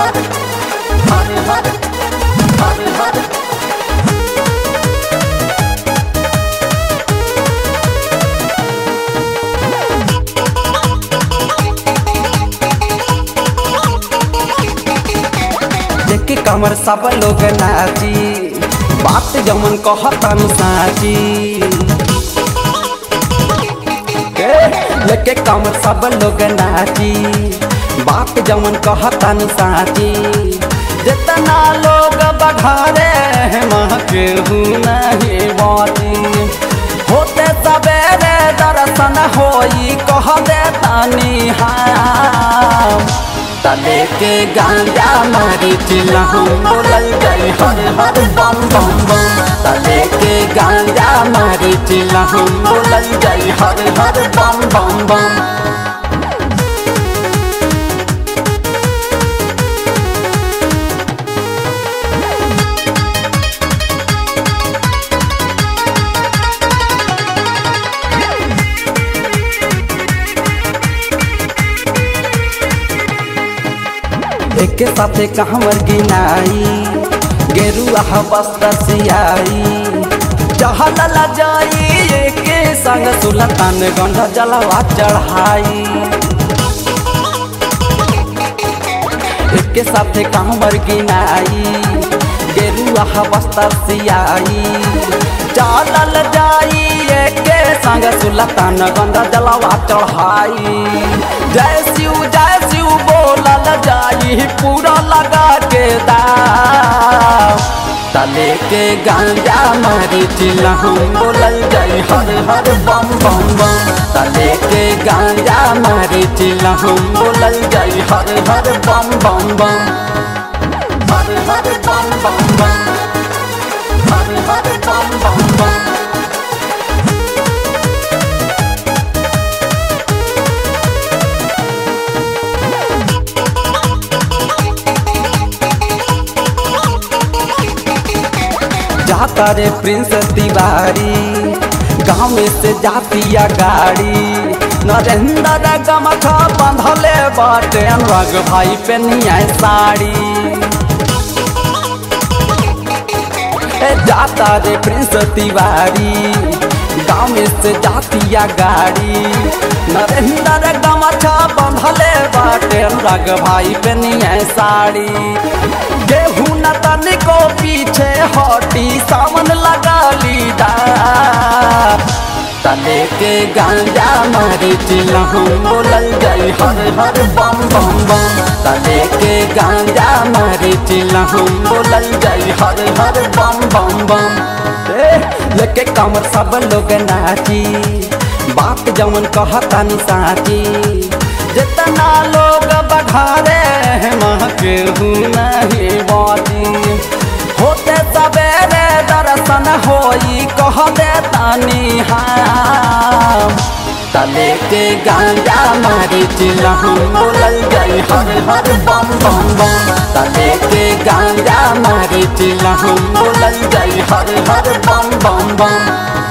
हर हर हर हर हर देखे कमर सब लोग नाची बात जमन कहतन साची ए, लेके कमर सब लोग नाची बात जमन कहतन साची जितना लोग बघारे मह केहू नहीं बाती होते सवेरे दर्शन होई कह दे तानी हम तले के गांजा मारी चिल्लाहूं बोलल गई हर हर बम बम बम तले के गांजा मारी चिल्लाहूं बोलल गई हर हर बम बम बम एक साथे कहवर गिनाई गेरुआ वस्त्र सियाई चहल जाई एक संग सुलतान गंध जलवा चढ़ाई एक साथे कहवर गिनाई गेरुआ वस्त्र सियाई चलल जाई एक संग सुलतान गंध जलवा चढ़ाई जय शिव जय शिव बोलल जाई पूरा लगा के दाम तले के गांजा मारी चिल्लाहूं बोलल जाई हर हर बम बम बम तले के गांजा मारी चिल्लाहूं बोलल जाई हर हर बम बम बम हर हर बम बम बम हर हर बम बम बम जाता रे प्रिंस तिवारी गाँव में से जातिया गाड़ी नरेंद्र गमखा बंधले बाटे अनुराग भाई पे निया साड़ी ए जाता रे प्रिंस तिवारी गाँव में से जातिया गाड़ी नरेंद्र गमछा बंधले बाटे अनुराग भाई पे निया साड़ी गेहूं न तनिको पीछे हटी सावन लगा लीदा तले के गांजा मारी चिल्लाहूं बोलल जाई हर हर बम बम बम तले के गांजा मारी चिल्लाहूं बोलल जाई हर हर बम बम बम ए, लेके कमर सब लोग नाची बात जमन कहतनी साची जितना लोग बघारे मह केहू नहीं बाती होते सवेरे दर्शन होई कह दे तानी हम तले के गांजा मारी चिल्लाहूं बोलल गई हर हर बम बम बम तले के गांजा मारी चिल्लाहूं बोलल गई हर हर बम बम बम